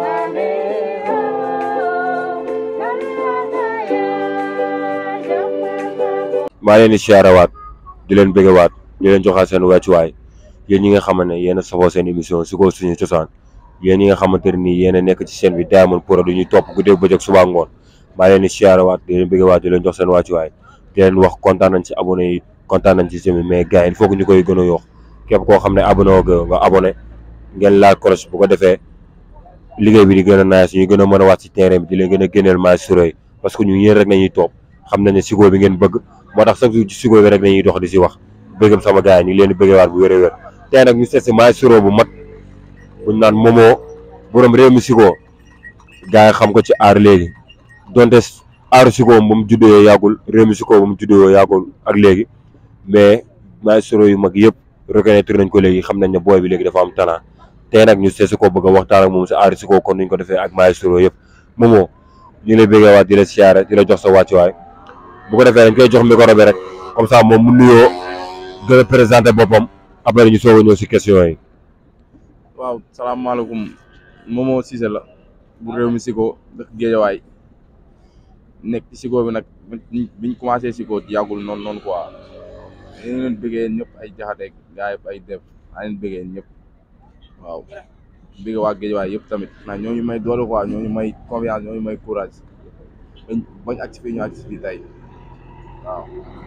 maa leen di siyaarawaat di leen bëggewaat di leen joxaat seen wàccuwaay yéen ñi nga xamante ne yéen a safoo seen émission si ko suñu cosaan yéen ñi nga xamante ne nii yéen a nekk ci seen bi Diamond Pro du ñuy topp guddeeg bëccëg suba ngoon maa leen di siyaarawaat di leen bëggewaat di leen jox seen wàccuwaay di leen wax kontaan nañ ci abonné yi kontaan nañ ci semi mais gars yi il faut que ñu koy gën a yokk képp koo xam ne abonné woo nga abonné ngeen laal cloche bu ko defee liggéey bi di gën a naaj ñu gën a mën a wàcc ci terrain bi di leen gën a génneel maay suroy parce que ñu yéen rek nañuy topp xam nañ ne sigo bi ngeen bëgg moo tax chaque jour ci sigo bi rek nañuy dox di si wax bëggam sama gars yi ñu ngi leen di bëggewaat bu wér a wér tey nag ñu seet si maay suro bu mag buñ naan moomoo borom réew mi sigo gars yi xam ko ci aar léegi donte aaru sigo ba mu juddoo yàggul réew mi sigo ba mu juddoo yàggul ak léegi mais maay suro yu mag yëpp reconnaître nañ ko léegi xam nañ ne booy bi léegi dafa am talent tey nag ñu seet si ko bëgg a waxtaan ak moom si aar si ko kon nuñ ko defee ak maestro yëpp moomoo ñu lay bëggee waat di la siyaare di la jox sa wàccuwaay bu ko defee dañ koy jox micro bi rek comme ça moom mu nuyoo gën a présenté boppam après ñu soog a ñëw si question yi. waaw salaamaaleykum Momo Cissé la bu réew mi Siko dëkk Géejawaay nekk ci Siko bi nag biñ commencé Siko yàggul noonu noonu quoi ñu leen bëggee ñëpp ay jaxateeg gaa yëpp ay def maa leen bëggee ñëpp. waaw bëgg waa Géejawaay yëpp tamit ndax ñooñu may doole quoi ñooñu may confiance ñooñu may courage bañ bañ agsi fii ñu agsi fii tey waaw.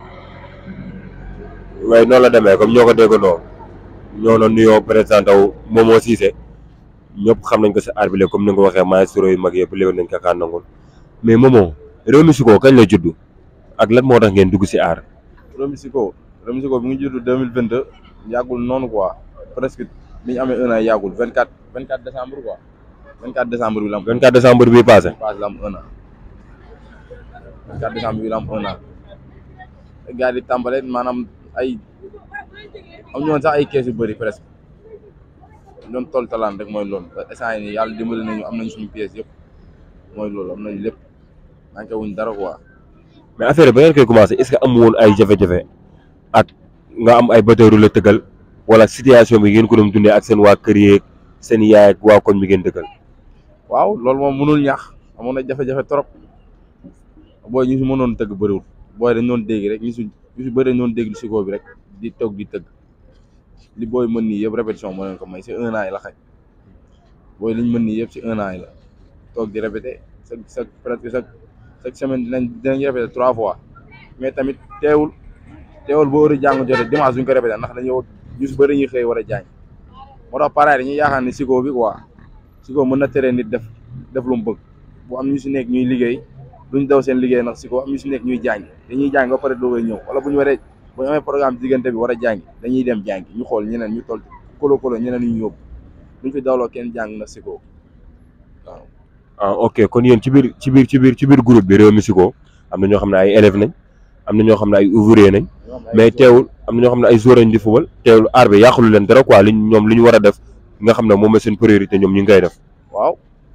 waaye noonu la demee comme ñoo ko déggandoo ñoo doon nuyoo présenté wu Momo Cissé ñëpp xam nañ ko si aar bi comme ni nga ko waxee maestro yu mag yëpp léegi nañ ko kaan nangul mais Momo réew mi Siko kañ la judd ak lan moo tax ngeen dugg si aar. réew mi Siko réew mi Siko bi ngi judd deux mille vingt deux yàggul noonu quoi presque. bi ñu amee un an yàggul vingt quatre vingt quatre décembre quoi vingt quatre décembre bi la am. vingt quatre décembre bii passé. passé la am un an vingt quatre décembre bi la am un an gars yi di tàmbale maanaam ay am ñoon sax ay kees yu bëri presque doon toll talaan rek mooy loolu instant yii nii yàlla dimbali nañu am nañ suñu pièces yëpp mooy loolu am nañ lépp manqué wuñ dara quoi. mais affaire ba ngeen koy commencé est ce que amu woon ay jafe-jafe ak nga am ay bateau la tëggal. wala situation bi ngeen ko doon dundee ak seen waa kër yeeg seen yaay ak waa koñ bi ngeen dëkkal. waaw loolu moom mënul ñax amoon na jafe-jafe trop booy ñu si mënoon tëgg bëriwul booy dañ doon dégg rek ñu si ñu si bëri dañ doon dégg Siko bi rek di toog di tëgg li booy mën nii yëpp répétition moo leen ko may si un an yi la xaj booy liñ mën nii yëpp si un an yi la toog di répété chaque chaque presque chaque chaque semaine dinañ dinañ répété trois fois mais tamit teewul teewul boo war a jàng jotee dimanche duñ ko répété ndax dañoo ñu si bëri ñuy xëy war a jaañ moo tax pareil dañuy yaakaar ne Siko bi quoi Siko mën na tere nit def def lu mu bëgg bu am ñu si nekk ñuy liggéey duñ daw seen liggéey ndax Siko am ñu si nekk ñuy jàng dañuy jàng ba pare doogay ñëw wala bu ñu waree bu ñu amee programme diggante bi war a jàng dañuy dem jàng ñu xool ñeneen ñu toll kolo kolo ñeneen ñu yóbbu duñ fi dawloo kenn jàng na Siko waaw. ah ok kon yéen ci biir ci biir ci biir ci biir groupe bi réew mi Siko am na ñoo xam ne ay élèves nañ am na ñoo xam ne ay ouvrier nañ. mais teewul am na ñoo xam ne ay joueurs lañ di fubal teewul aar bi yàqulu leen dara quoi liñ ñoom li ñu war a def nga xam ne moom la seen priorité ñoom ñu ngi koy def. waaw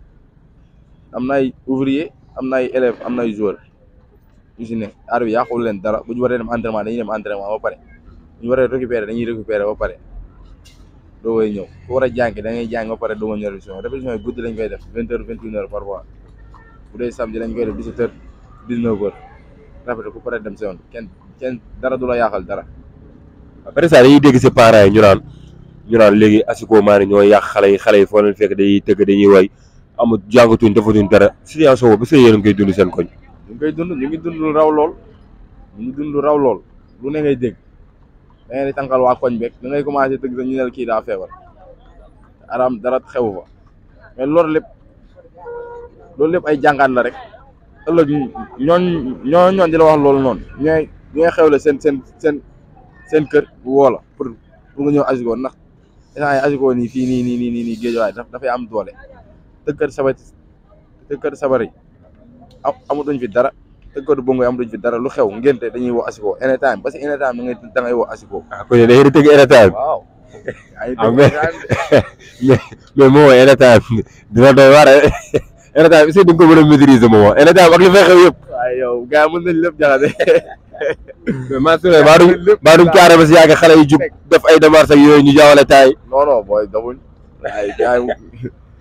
am na ay ouvrier am na ay élèves am na ay joueurs ñu si ne aar bi yàqulu leen dara bu ñu waree dem entraînement dañuy dem entraînement ba pare bu ñu waree récupérer dañuy récupérer ba pare doo koy ñëw ku war a jàng da ngay jàng ba pare doo ko ñëw répétition répétition yi guddi lañ koy def vingt heures vingt une heures parfois bu dee samedi lañ koy def dix-sept heures dix-neuf heures répété ku pare dem si yoon kenn kenn dara du la yàqal dara. après ça dañuy dégg si parents yi ñu naan ñu naan léegi asiko maa ne ñoo yàq xale yi xale yi foo leen fekk dañuy tëgg dañuy way amul jàngatuñ defatuñ dara situation boobu est-ce que yéen a ngi koy dund seen koñ. ñu ngi koy dund ñu ngi dund lu raw lool ñu ngi dund lu raw lool lu ne ngay dégg da ngay di tànkal waa koñ beeg da ngay commencé tëgg sax ñu ne kii daa feebar aram dara xewu fa mais loolu lépp loolu lépp ay jàngaan la rek ëllëg ñooñ ñoo ñoon di la wax loolu noonu ñooy ñooy xewle seen seen seen seen kër woo la pour pour nga ñëw asiko ndax instant yi asiko nii fii nii nii nii nii nii géejawaay daf dafay am doole tëkkër sabar tëkkër sabar yi amatuñ fi dara tëkkër bongo yi amatuñ fi dara lu xew ngénte dañuy woo asiko anytime parce que anytime da ngay da ngay woo asiko ah kon yéen da ngeen di tëgg anytime. waaw ah mais mais mais moom anytime dina doy waar anytime est-ce que di nga ko mën a maîtriser moom anytime ak li fay xew yëpp. waaye yow gars yi mën nañ lépp jaxase mais maa ngi maa dum maa dum caare ba si yàgg xale yi jug def ay démarches ak yooyu ñu jaawale taay. non non booy dafuñ ay gars yi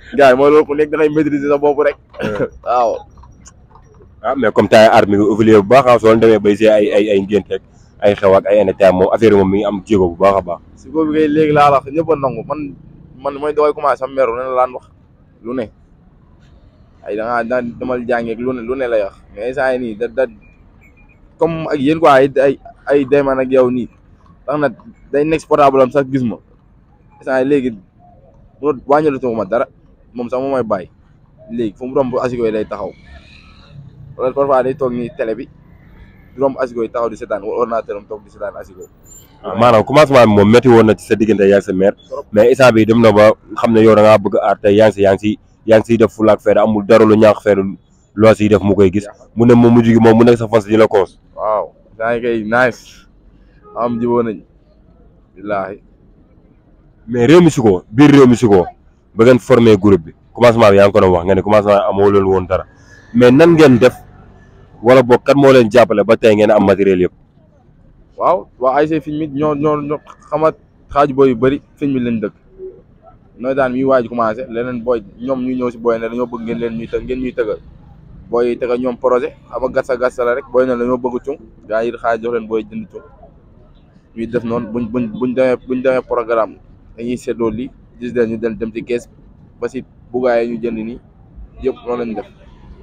gars yi mooy loolu ku nekk da ngay maîtriser sa bopp rek waaw ah mais comme tay art mi ngi évolué bu baax ah soo leen demee bay see ay ay ay ngénte ak ay xew ak ay NTA moom affaire yi moom mi ngi am jéego bu baax a baax. si boobu kay léegi laa la wax ñëpp a nangu man man mooy doxay commencé am meru ne la laan wax lu ne ay da ngaa daan demal jàngeeg lu ne lu ne lay wax mais saa yi nii da da comme ak yéen quoi ay ay ay dayman ak yow nii tax na day nekk portable am sax gis ma saa yi léegi mu wàññilatuma ma dara moom sax moom mooy bàyyi léegi fu mu romb asiko yi lay taxaw wala parfois day toog nii télé bi romb asiko yi taxaw di seetaan wala ordinateur am toog di seetaan asiko maanaam commencement bi moom métti woon na ci sa diggante yaa ngi sa mère mais instant bi dem na ba xam ne yow da ngaa bëgg aar tey yaa ngi si yaa ngi si yaa ngi siy def fulaak fayda amul dara lu ñaax fayda loo siy def mu koy gis mu ne moom mujj gi moom mu nekk sa fas di la koos waaw saa yi kay nice am jiboo nañ billaahi mais réew mi si ko biir réew mi si ko ba ngeen formé groupe bi commencement bi yaa ngi ko doon wax nga ne commencement amoo leen woon dara mais nan ngeen def wala boog kat moo leen jàppale ba tey ngeen am matériel yëpp waaw waa ASC Fignes mi ñoo ñoo ñoo xama xaaju booy yu bëri Fignes mi lañ dëkk nooy daan mi waaj commencé leneen booy ñoom ñu ñëw si booy ne dañoo bëgg ngeen leen ñuy të ngeen ñuy tëgal booy yi tëgal ñoom projet xam nga gàssa gàssa la rek booy ne dañoo bëgg cung gaa yi xaaj jox leen booy jënd cung ñuy def noonu buñ buñ buñ demee buñ demee programme dañuy seddoo lii gis leen ñu dem dem ci kees ba si bugaay ñu jënd nii yëpp noonu lañ def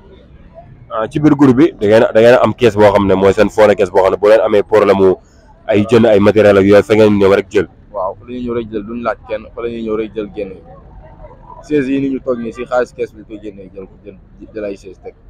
ah ci biir groupe bi da ngeen da ngeen am kees boo xam ne mooy seen foone kees boo xam ne boo leen amee problème mu ay jënd ay matériel ak yooyu fa ngeen ñëw rek jël waaw fa la ñuy ñëw rek jël duñ laaj kenn fa la ñuy ñëw rek jël génn chaise yi ni ñu toog nii si xaalis kees bi koy génnee jël ko jël jël ay chaise teg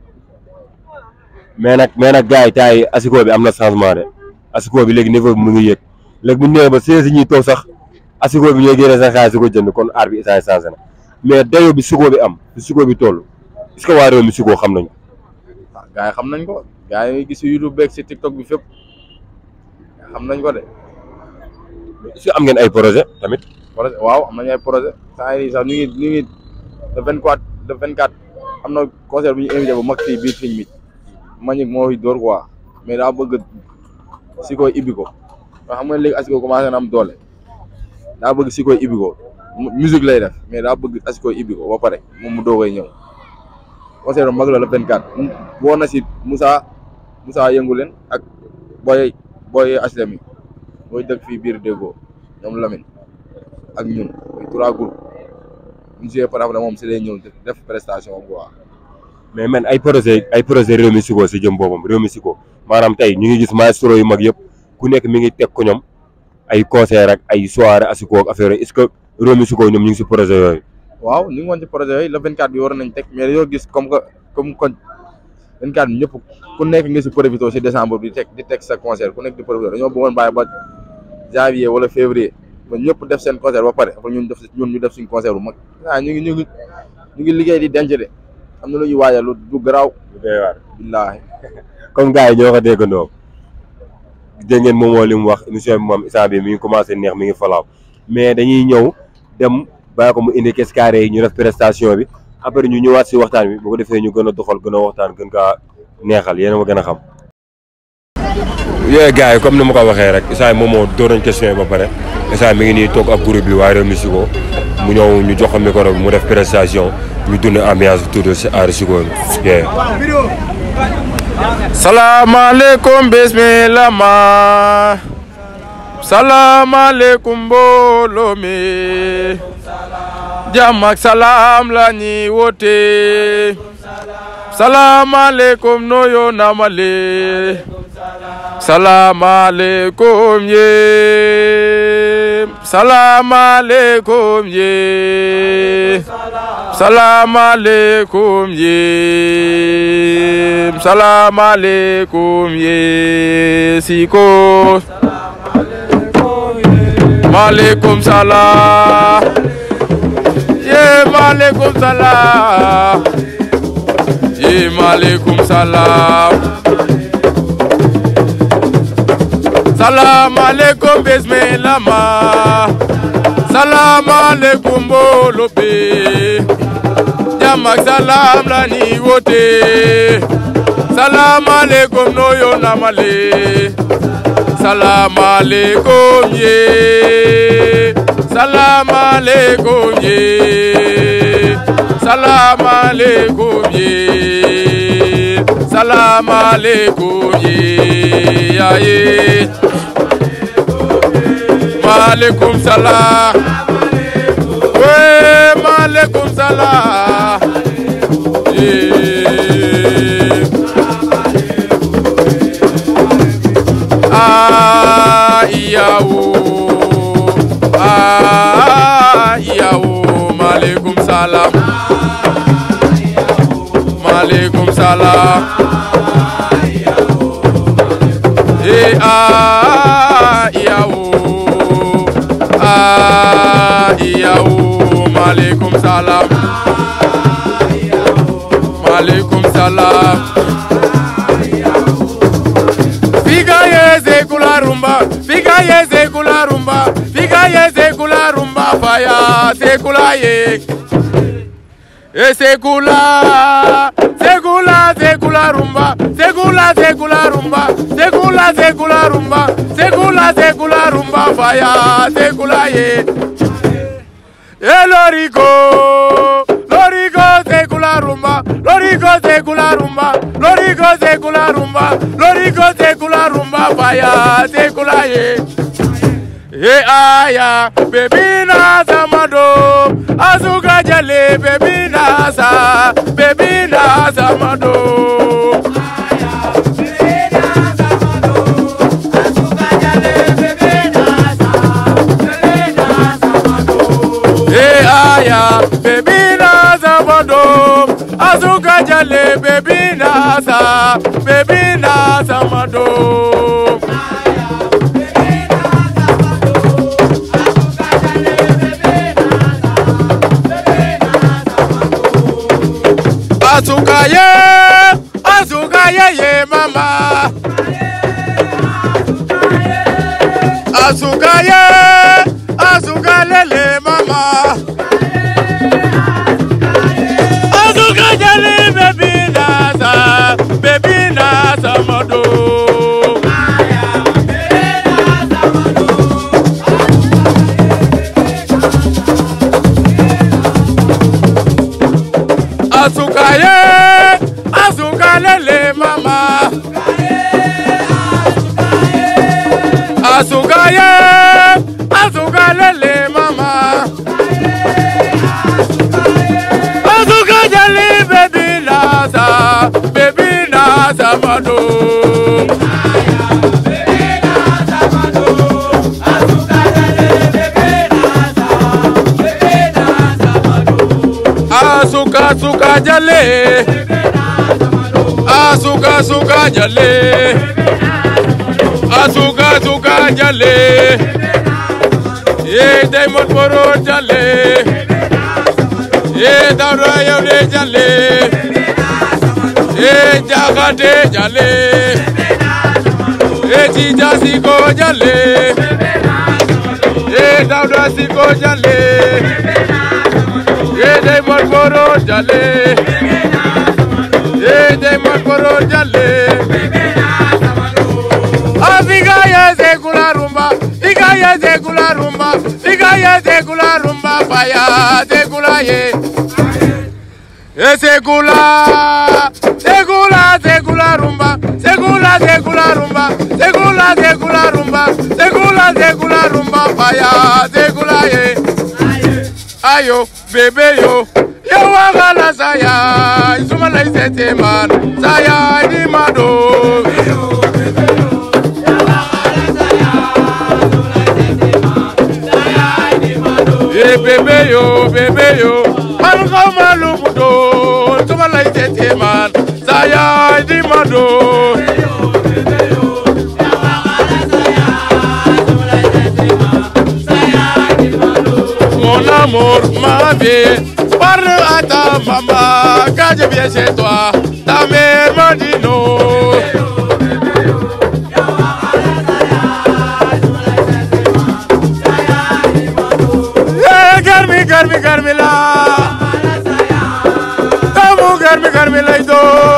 mais nag mais nag gars yi taay asiko bi am na changement de asiko bi léegi niveau bi mu ngi yëg léegi bu ñu ñëwee ba chaise yi ñuy toog sax asiko bi ñooy génne seen xaalis di ko jënd kon aar bi instant yi changé na mais dayo bi siko bi am bi siko bi toll est-ce que waa réew mi siko xam nañ ko waaw gars yi xam nañ ko gars yi gis si YouTube beeg si TikTok bi fépp xam nañ ko de est-ce que am ngeen ay projet tamit projet waaw am nañ ay projet saa yi sax ñu ngi ñu ngi le vingt quatre le vingt quatre am na concert bu ñu invité bu mag fii biir Fignes mi Manick moo fi dóor quoi mais daa bëgg si koy ibbi ko nga xam nga léegi asiko commencé na am doole daa bëgg si koy ibbi ko musique lay def mais daa bëgg asiko ibbi ko ba pare moom mu doogay ñëw concert bu mag la le vingt quatre woo na si Moussa Moussa yëngu leen ak booy booy HLM yi booy dëkk fii biir déggoo ñoom Lamine ak ñun muy trois groupes ñu joué par exemple moom si lay ñëw def prestation quoi. mais man ay projet ay projet réew mi siko si jëm boobam réew mi siko maanaam tey ñu ngi gis maestro yu mag yëpp ku nekk mi ngi teg ko ñoom ay concert ak ay soirée asiko ak affaire est-ce que réew mi siko ñoom ñu ngi si projet yooyu waaw ñu ngi woon ci projet yooyu le 24 bi war nañ teg mais dañoo gis comme que comme kon 24 bi ñëpp ku nekk nga si profité si décembre bi di teg di teg sa concert ku nekk di profité dañoo bëggoon bàyyi ba janvier wala février ba ñëpp def seen concert ba pare après ñun def ñun ñu def suñ concert bu mag waaw ñu ngi ñu ngi ñu ngi liggéey di denc de am na lu ñuy waajal lu du garaaw lu doy waar billaahi comme gars yi ñoo ko déggandoo dégg ngeen moom moo li mu wax émission bi moom instant bi mi ngi commencé neex mi ngi falaaw mais dañuy ñëw dem bàyyi ko mu indi caisse carré yi ñu def prestation bi après ñu ñëwaat si waxtaan bi bu ko defee ñu gën a doxal gën a waxtaan gën kaa neexal yéen a ma gën a xam. yooyu gars yi comme ni ma ko waxee rek instant moom moo door nañ question yi ba pare instant mi ngi nii toog ak groupe bi waa Réew mi Siko mu ñëw ñu jox ko micro bi mu def prestation ñu dund ambiance tuuti si aar Siko bi. salaamaaleykum bismillah ma salaamaaleykum mbooloo mi jàmm ak salaam la ñuy woote salaamaaleykum noyo namale salaamaaleykum yéen salaamaaleykum yéen salaamaaleykum yéen salaamaaleykum yéen Siko maaleykum salaam yéen maaleykum salaam yéen maaleykum salaam salaamaaleykum bismillah ma salaamaaleykum mbooloo bi jàmm ak salaam la ñuy woote salaamaaleykum noyo namale salaamaaleykum yee salaamaaleykum yee salaamaaleykum yi salaamaaleykum yi yaaye maaleykum salaam wee maaleykum salaam yee ah iyawo ah iyawo maaleykum salaam maaleykum salaam eh ah iyawo ah iyawo maaleykum salaam maaleykum salaam Figa yeze kula rumba, figa yeze kula rumba, figa yeze kula rumba, faya sekula ye. E sekula, sekula sekula rumba, sekula sekula rumba, sekula sekula rumba, sekula sekula rumba, faya sekula ye. E lorico, lorico sekula rumba, lorico sekula rumba, lorico sekula rumba, lorico sekula rumba, faya sekula ye. E aya, baby na samado, azuka jale, baby na sa, baby na samado. E aya, baby na samado, azuka jale, baby na sa, baby na samado. Asukaye, asukaye ye mama. Asukaye, asukalele mama. Asukajale baby nasa, baby nasa modo. Asukaye, asukalele mama. Asukaye, asukalele mama. Asukajale baby nasa, baby nasa modo. Asuka asuka jale. Asuka asuka jale. Asuka asuka jale. Ye Diamond Boro jale. Ye Dawda Yawde jale. Ye Jakate jale. Ye Tija Siko jale. Ye Dawda Siko jale. Ye Diamond Boro jale. Ye Diamond Boro jale. Afiga yeze kula rumba, iga yeze kula rumba, iga yeze kula rumba, faya ze kula ye. Segula, segula, segula rumba, segula, segula rumba, segula, segula rumba, segula, segula rumba, faya segula ye. Ayo, bebe yo, yo wagala saya, isuma la isete man, saya di mado. Ye bebe yo, bebe yo, man ko malumu do, isuma la isete man, saya di mado. Mon amour, ma vie, parle à ta maman quand je viens chez toi. Ta mère m'a dit non. Eh, Garmi, garmi, garmi la. Tamu garmi, garmi la ido.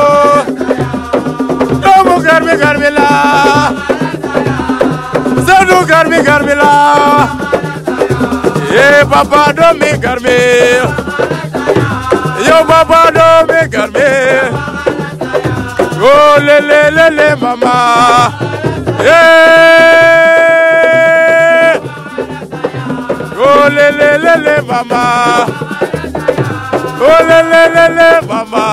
Tamu garmi, garmi la. Sadu garmi, garmi la. Eh, papa, do me garmi. Yo papa do me garme Oh le le le le mama Yeah Oh le le le le mama Oh le le le le mama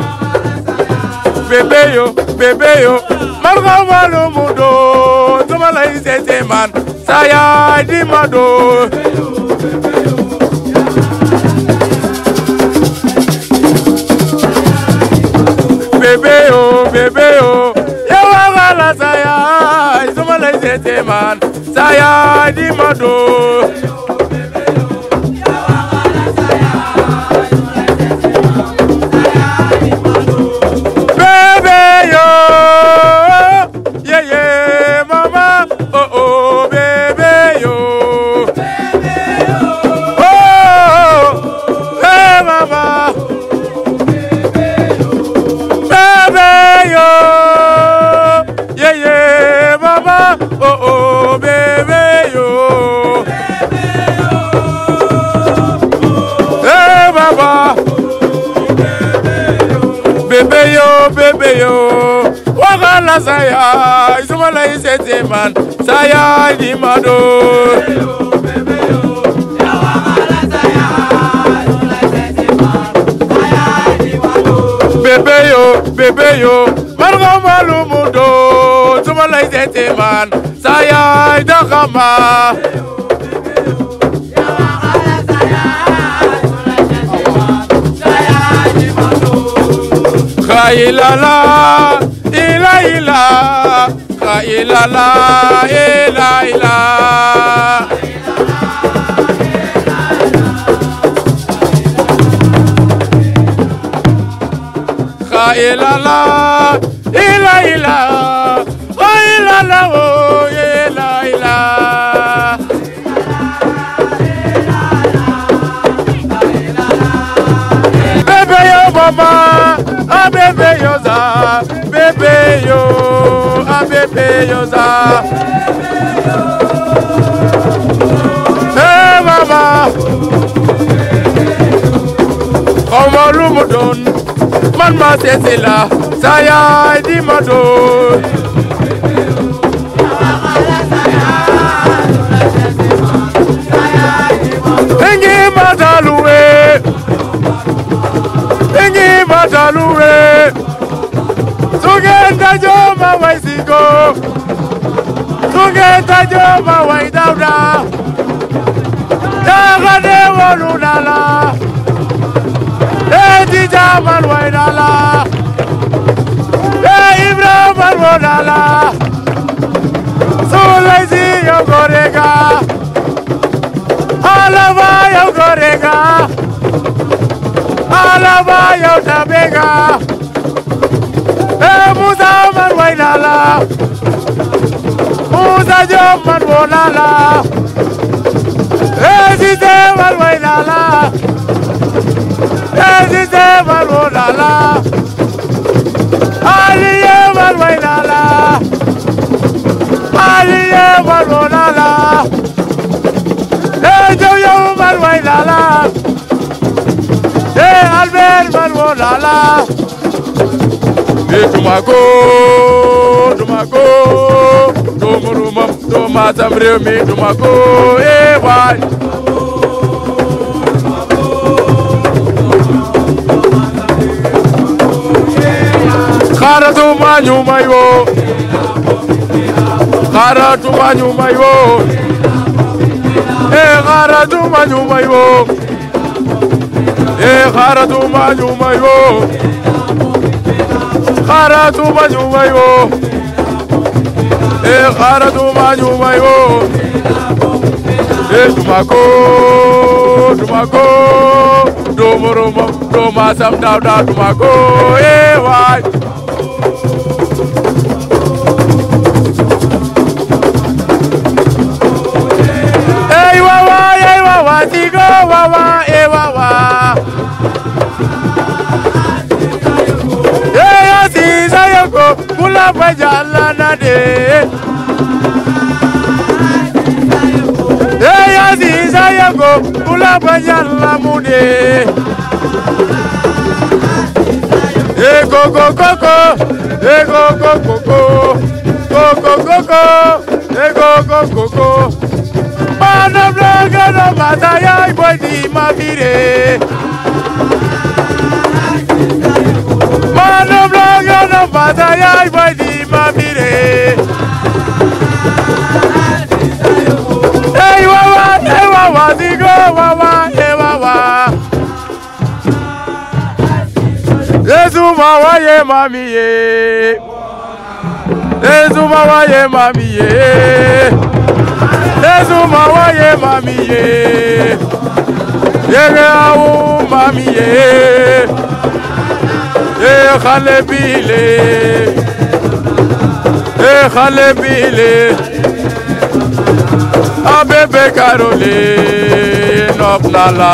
Bébé yo bébé yo Marga walo mudo Tuma la isete man Saya di mado bébé yo bébé yo yawa wala saya Tuma la isete man Saya di mado Bébé yo, yeah yeah, mama, oh oh, bébé yo, oh, hey mama, bébé yo, yeah yeah, mama, oh oh, bébé yo, hey mama. bébé yo bébé yo wakala saya isumala isete man saya di mado bébé yo bébé yo marga malumudo isumala isete man saya dakama Kailala, ila ila, kailala, ila ila. Kailala, ila ila, kailala, oh, ila ila. Bébé yo mama, ah bébé yo za, bébé yo, ah bébé yo za. Hey mama, ọmọ olúmọdún, man ma ṣẹṣẹ la, saya di mọdún. Enyi madaluwe. Enyi madaluwe. Tugenda joma waisigo. Tugenda joma waidauda. Dagade walunala. Eti jamal waidala. E Ibrahim alwadala. Sulaisi yogorega. Alava yogorega. Alaba yow tabega Eh Musa man waynala Musa Diop man wonala Eh Cissé man waynala Eh Cissé man wonala Aliye man waynala Aliye man wonala Eh Jow yow man waynala Eh Albert Malwolala Eh Dumako Dumako Dumuruma Duma Samre mi Dumako Eh waay Kharatu manyu mayo Kharatu manyu mayo Eh Kharatu manyu mayo Eh kharatu manyuma yo Kharatu manyuma yo Eh kharatu manyuma yo Eh dumako dumako Dumuruma dumasam dawda dumako Eh wai Eh wawa eh wawa tigo wawa eh wawa Eya sisa yoko kula pajala na de. Eya sisa yoko kula pajala mu de. Coco coco, eh coco coco, coco coco, eh coco coco. Mana blaga no mataya y boy di mavire. Mana blaga no mataya y boy di mavire. Hey wawa, hey wawa, digo wawa, hey wawa. Yesu mawa ye mami ye. Yesu mawa ye mami ye. Yesu mawa ye mami ye. Yege awu mami ye. Ye khale bile. Ye khale bile. Abebe karole nopnala.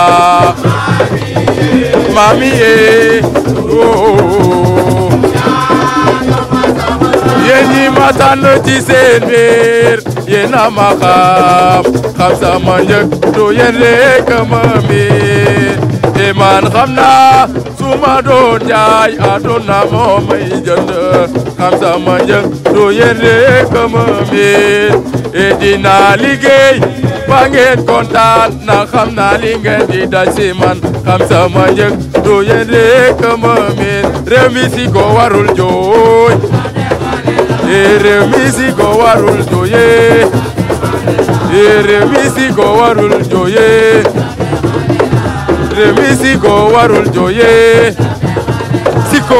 Mami ye. Oh. Yeni matano ci seen biir yena ma xam xam sama njëg du yen rek ma miir te man xam naa su ma doon jaay aduna moo may jënd xam sama njëg du yen rek ma miir e dinaa liggéey ba ngeen kontaan na xam naa li ngeen di daj si man xam sama njëg du yen rek ma miir réew mi si ko warul jooy Ere misiko warul joye Ere misiko warul joye Ere misiko warul joye Siko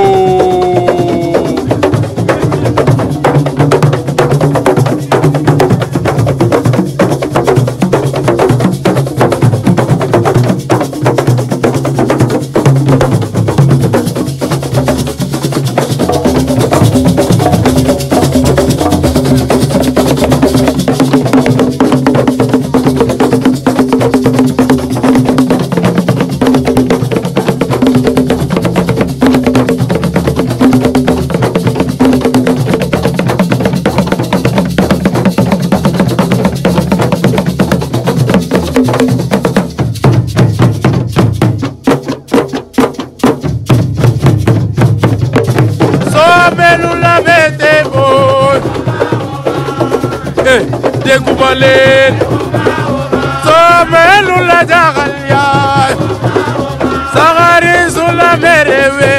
Somelu la mete boy Eh, dégguma leen Somelu la jaxal yaay Saxari su la merewe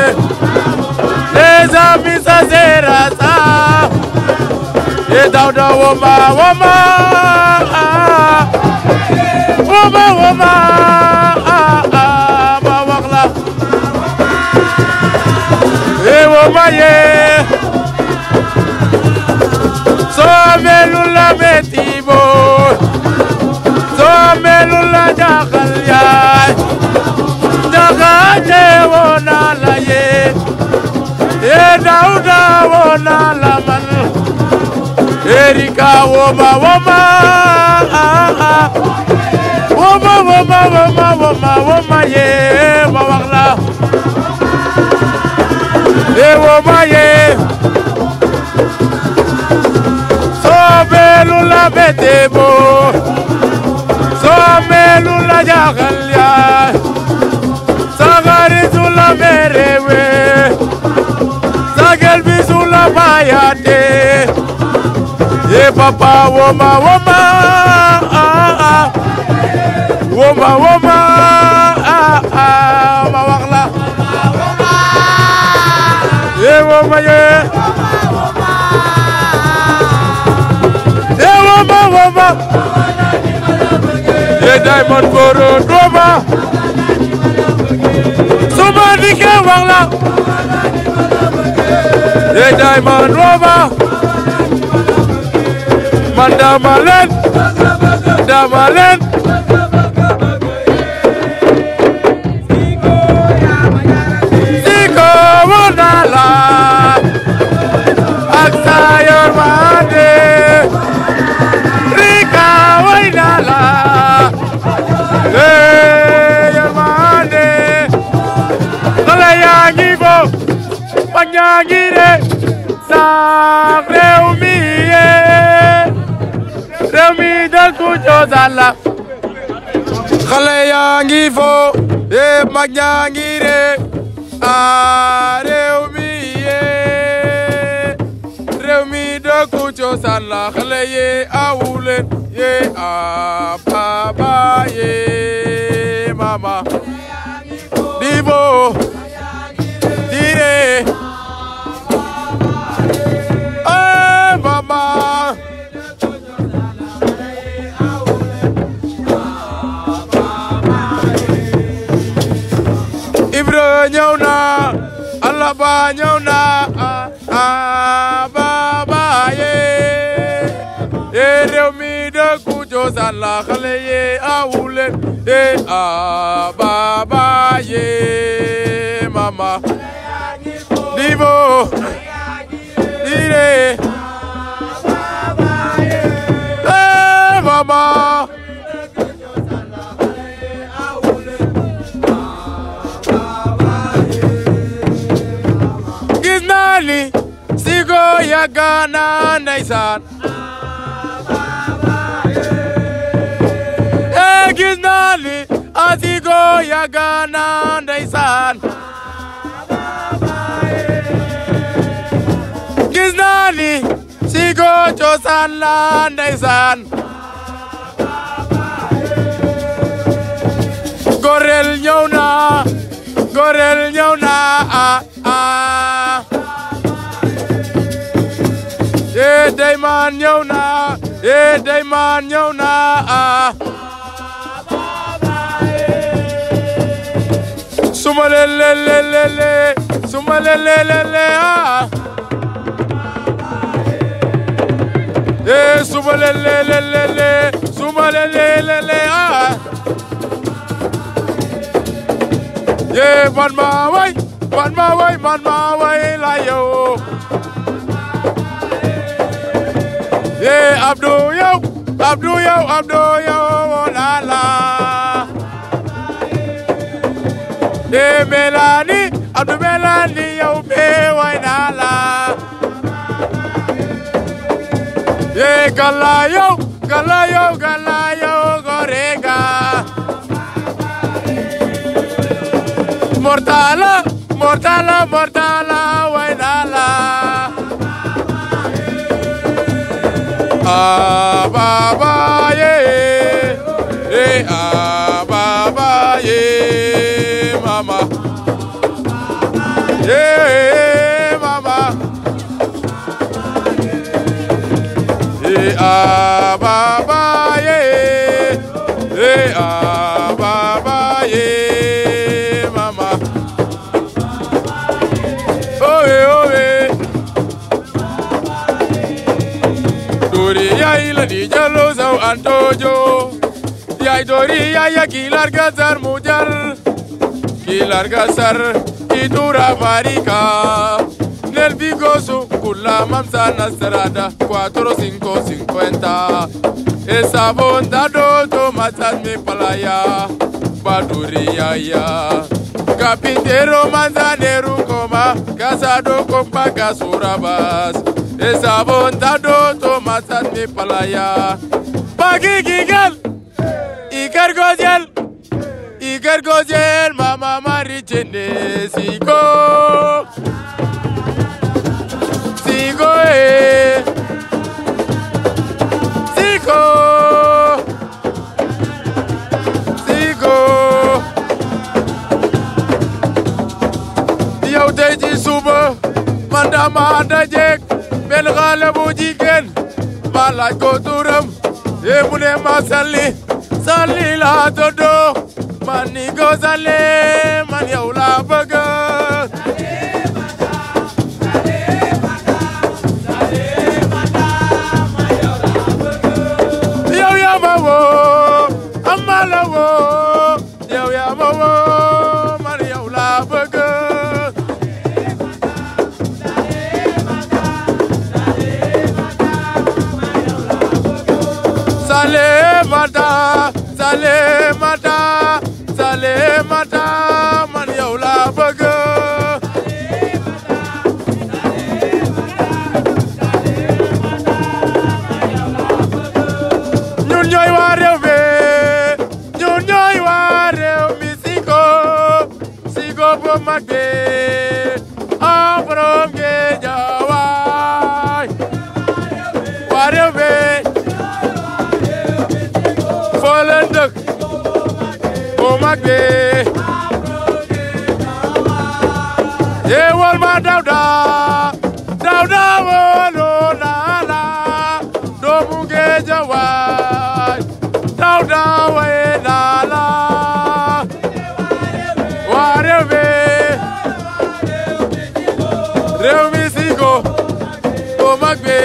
Les amis sa sera sa E dawda woma woma Woma woma Ma wax la E woma ye Somelu la metibo Somelu la jaxal yaay Jaxate wona la ye E dawda wona la man Erika woma woma Woma woma woma woma woma ye ma wax la E woma ye Somelu la betebo Somelu la jaxal yaay Sagari su la merewe Sagel bi su la bayate Ye papa woma woma Woma woma Ma wax la Ye woma ye Ye woma woma Ye diamond goro doma Suma dike wax la Ye diamond roma Man dama leen dama leen Siko wona la ak sa yërmande Rika wayna la eh yërmande xale yaa ngi fo mag ñaa ngi de sax réew mi yee réew mi dëkku cosaan la xale yaa ngi fo eh mag ñaa ngi de ah cosaan la xale ye awulen ye a baba ye mama dibo dire eh mama Ibro ñëw na Allah ba ñëw na ah ah baba ye ye réew mi dëkku cosaan la xale ye awulen ye ah baba ye mama dibo dire eh mama gis naa ni sigo yàgg na ndeysaan eh gis naa ni a sigo yàgg na ndeysaan gis naa ni sigo cosaan la ndeysaan gorel ñëw na gorel ñëw na ah ah eh Dayman ñëw na eh Dayman ñëw na ah suma lele lele le suma lele lele ah eh suma lele lele le suma lele lele ah Yeah, man ma way, man ma way, man ma way la yo. Yeah, Abdou yo, Abdou yo, Abdou yo, oh la la. Yeah, Melanie, Abdou Melanie yo, be way na la. Yeah, gala yo, gala yo, gala yo, gorega. Mortala, mortala, mortala, wainala. Ah, baba, yeah, eh, ah, baba, yeah, mama, yeah, mama, eh, ah, baba, yeah, eh, ah, baba, yeah, mama. Owe, owe. Dori ya ila di jalo zau antojo. Ya dori ya ya kilar gazar mujar. Kilar gazar idura marika. Nel bigoso kula mamsa nasrada. Cuatro, cinco, cincuenta. Esa bonda do tomatas mi palaya. Baduri ya ya. Kapintero manzanero koma Casado con pagas urabas Esa bondado tomatas mi palaya Pagi gigal Iker gozel Iker gozel Mama mari chene Sigo Sigo eh Sigo Sigo yow tey ci suba man dama dajeek benn xale bu jigéen ma laaj ko turam e mu ne ma salli salli laa tuddu man ni ko salli man yow laa bëgg yow yaa ma woo amma la woo yow yaa ma woo man yow laa bëgg Salemata, Salemata, Salemata, man yow laa bëgg. ñun ñooy waa réew mi ñun ñooy waa réew mi Sigo Sigo bu mag bi ah borom Géejawaay waa réew mi foo leen dëkk bu mag bi yeewal ma Dawda Dawda wolo naa la doomu Géejawaay Dawda waye naa la waa réew mi réew mi sigo bu mag bi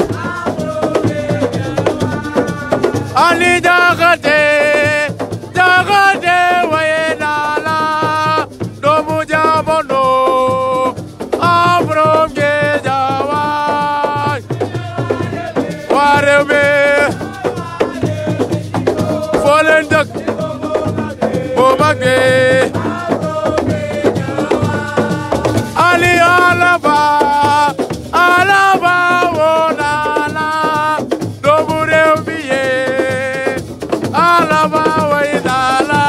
Ali Jaxate Jaxate waye naa la doomu jamono am borom Géejawaay waa réew mi foo leen dëkk bu mag bi Ali Alaba Alaba woo naa la doomu réew mi yee Alaba way naa la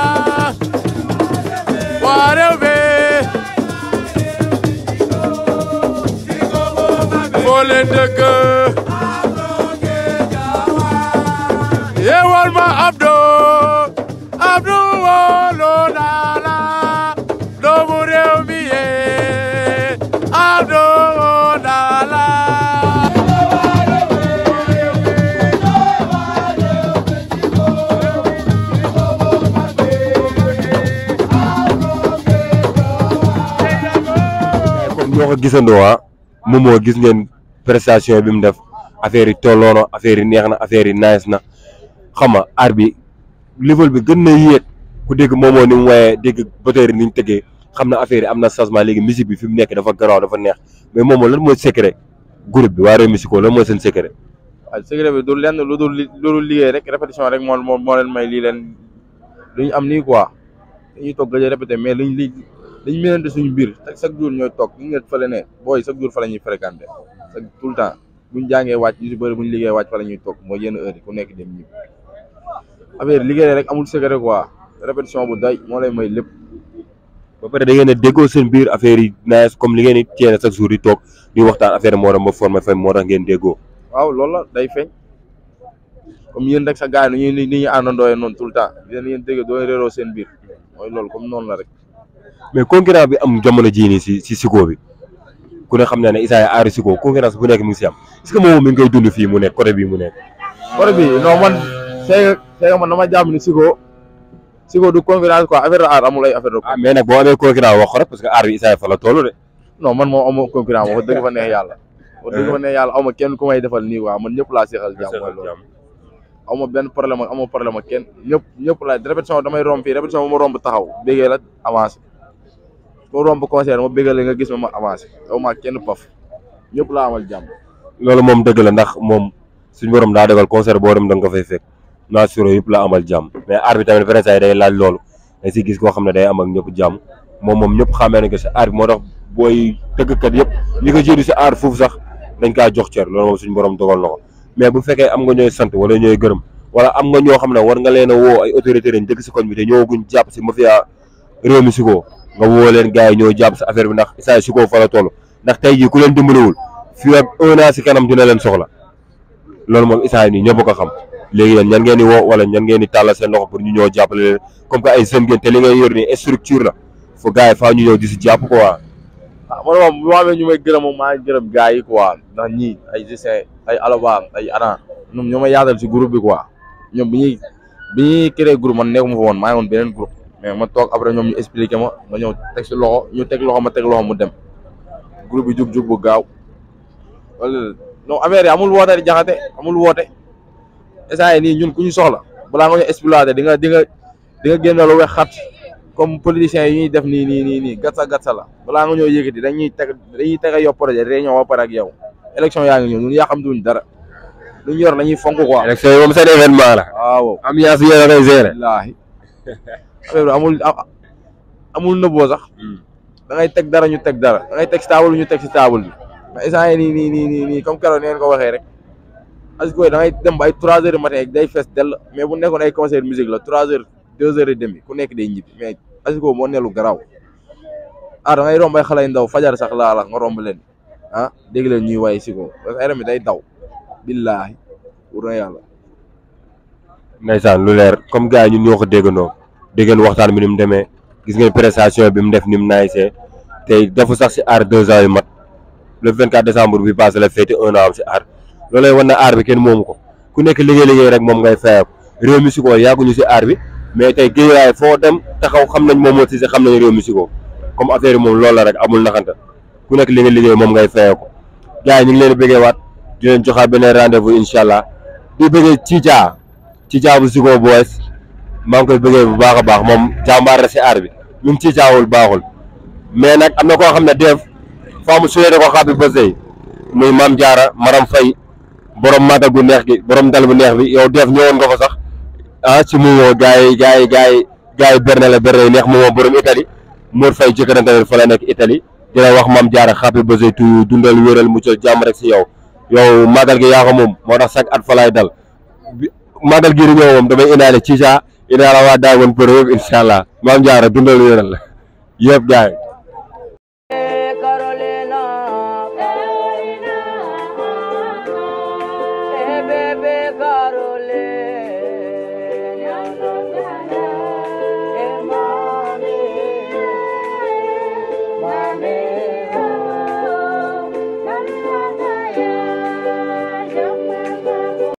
waa réew mi foo leen dëkk yeewal ma Abdou Abdou woo naa la doomu réew mi yee Abdou woo naa la comme ñoo ko gisandoo ah moom moo gis ngeen prestation bi mu def affaire yi tolloono affaire yi neex na affaire yi nice na xam nga aar bi level bi gën na yéeg ku dégg moom moo ni mu waaye dégg batterie ni ñu tëggee xam na affaire yi am na changement léegi musique bi fi mu nekk dafa garaaw dafa neex mais moom moo lan mooy secret groupe bi waa Réew Musico lan mooy seen secret. waaw secret bi du lenn lu dul li lu dul liggéey rek répétition rek moo moo moo leen may lii leen lu ñu am nii quoi dañuy toog gëj a répété mais luñ li dañ mënante suñu biir te chaque jour ñooy toog ñu ngi fële ne booy chaque jour fa la ñuy fréquenté chaque tout le temps buñ jàngee wàcc ñu si bëri buñ liggéey wàcc fa la ñuy toog mooy yenn heure yi ku nekk dem ñib affaire liggéey rek amul secret quoi répétition bu doy moo lay may lépp ba pare da ngeen a déggoo seen biir affaire yi nice comme li ngeen di teene chaque jour di toog di waxtaan affaire moo tax ma formé fay moo tax ngeen déggoo. waaw loolu la day feeñ comme yéen rek sa gars yi ni ñuy ni ñuy àndandooyee noonu tout le temps yéen yéen dégg doo réeroo seen biir mooy loolu comme noonu la rek mais concurrence bi am jamono jii nii si si Sico bi ku ne xam na ne Issa aari Sico concurrence bu nekk mi ngi si am est-ce que moom mi ngi koy dund fii mu nekk côté bii mu nekk. côté bi non man c'est c'est man dama jàpp ni Sico Sico du concurrence quoi affaire de art amul ay affaire de ah mais nag boo amee concurrence wax ko rek parce que aar bi Issa fa la toll de. non man moom amoo concurrence wax dëgg fa neex yàlla wax dëgg fa neex yàlla aw ma kenn ku may defal nii quoi man ñëpp laa seexal jàmm mooy loolu aw ma benn problème ak amoo problème ak kenn ñëpp ñëpp laa répétition damay romb fii répétition bu ma romb taxaw bégee la avancé ma romb concert ma bégal la nga gis ma ma avancé aw ma kenn paf ñëpp laa amal jàmm loolu moom dëgg la ndax moom suñu borom daa dogal concert boo dem da nga ko fay fekk naa suro yëpp la amal jàmm mais aar bi tamit vrai say day laaj loolu dañ si gis koo xam ne day am ak ñëpp jàmm moom moom ñëpp xamee nañ ko si aar bi moo tax booy tëggkat yëpp ñi ko jiitu si aar foofu sax dañ kaa jox cër loolu moom suñu borom dogal na ko mais bu fekkee am nga ñooy sant wala ñooy gërëm wala am nga ñoo xam ne war nga leen a woo ay autorité lañ dëkk si koñ bi te ñëwaguñ jàpp si mafia Réew Musico nga woo leen gars yi ñoo jàpp si affaire bi ndax Issa Sico fa la toll ndax tey jii ku leen dimbaliwul fii ak un an si kanam dina leen soxla loolu moom Issa nii ñëpp ko xam léegi yéen ñan ngeen di woo wala ñan ngeen di tàllal seen loxo pour ñu ñëw jàppale leen comme que ay jeunes ngeen te li ngay yor nii structure la fo gars yi faa ñu ñëw di si jàpp quoi. ah man moom bu ma amee ñu may gërëm moom maa ngi gërëm gars yi quoi ndax ñii ay Justin ay Alaba ay Ana ñoom ñoo ma yaatal si groupe bi quoi ñoom bi ñuy bi ñuy créé groupe man nekkuma fa woon maa ngi woon beneen groupe mais ma toog après ñoom ñu expliqué ma ma ñëw teg si loxo ñu teg loxo ma teg loxo mu dem groupe bi jug jug bu gaaw wala non affaire yi amul woote di jaxate amul woote instant yii nii ñun ku ñu soxla balaa nga ñu exploité di nga di nga di nga génne lu wex xat comme politiciens yi ñuy def nii nii nii nii gatsa gatsa la balaa nga ñoo yëkkati dañuy teg dañuy teg a yow projet réunion ba pare ak yow élection yaa ngi ñëw ñun yàqamtuñ dara lu ñu yor dañuy fonk quoi. élection yi moom seen événement la. waaw ambiance bi yéen a koy gérer. wallaahi affaire bi amul amul nëbboo sax da ngay teg dara ñu teg dara da ngay teg si table ñu teg si table bi mais instant yii nii nii nii nii nii comme keroog ni ngeen ko waxee rek Asiko da ngay dem ba ay trois heures du matin day fees dell mais bu nekkoon ay concert musique la trois heures deux heures et demi ku nekk day ñibbi mais Asiko moo nelu garaaw ah da ngay romb ay xale yu ndaw fajar sax laa la nga romb leen ah dégg leen ñuy waay Siko parce que yaram mi day daw billaahi wur na yàlla ndeysaan lu leer comme gars yi ñun ñoo ko déggandoo déggeen waxtaan bi ni mu demee gis ngeen prestation bi mu def ni mu naayisee tey dafa sax si aar deux ans yu mat le 24 décembre bi passé la féete un an am si aar loolay wan na aar bi kenn moomu ko ku nekk liggéey liggéey rek moom ngay fayeeku réew mi si ko yàgguñu si aar bi mais tey géejawaay foo dem taxaw xam nañ moom moo si xam nañ réew mi si ko comme affaire yi moom loolu la rek amul naxanta ku nekk li nga liggéey moom ngay fayeeku gars yi ñu ngi leen di bëggee waat di leen joxaat beneen rendez-vous incha allah di bëggee Cica Cica bu Zico Boys maa ngi koy bëggee bu baax a baax moom jàmbaar la si aar bi ñun Cicaawul baaxul mais nag am na koo xam ne def faamu sulee da ko xaabi bësey muy Maam Jaara Maram Fay borom màggal gu neex gi borom dal bu neex bi yow def ñëwoon nga fa sax ah ci moomoo gars yi gars yi gars yi gars yi berne la berne yi neex moomoo borom Italie Mor Fay jëkkërante fa la nekk Italie di la wax Maam Jaara xaabi bësey tu dundal wéral muccal jàmm rek si yow yow màggal gi yaa ko moom moo tax chaque at fa laay dal màggal gi di ñëw moom damay indaale Cica indaale waa Diamond Pro yëpp incha allah Maam Jaara dundal wéral la yëpp gars yi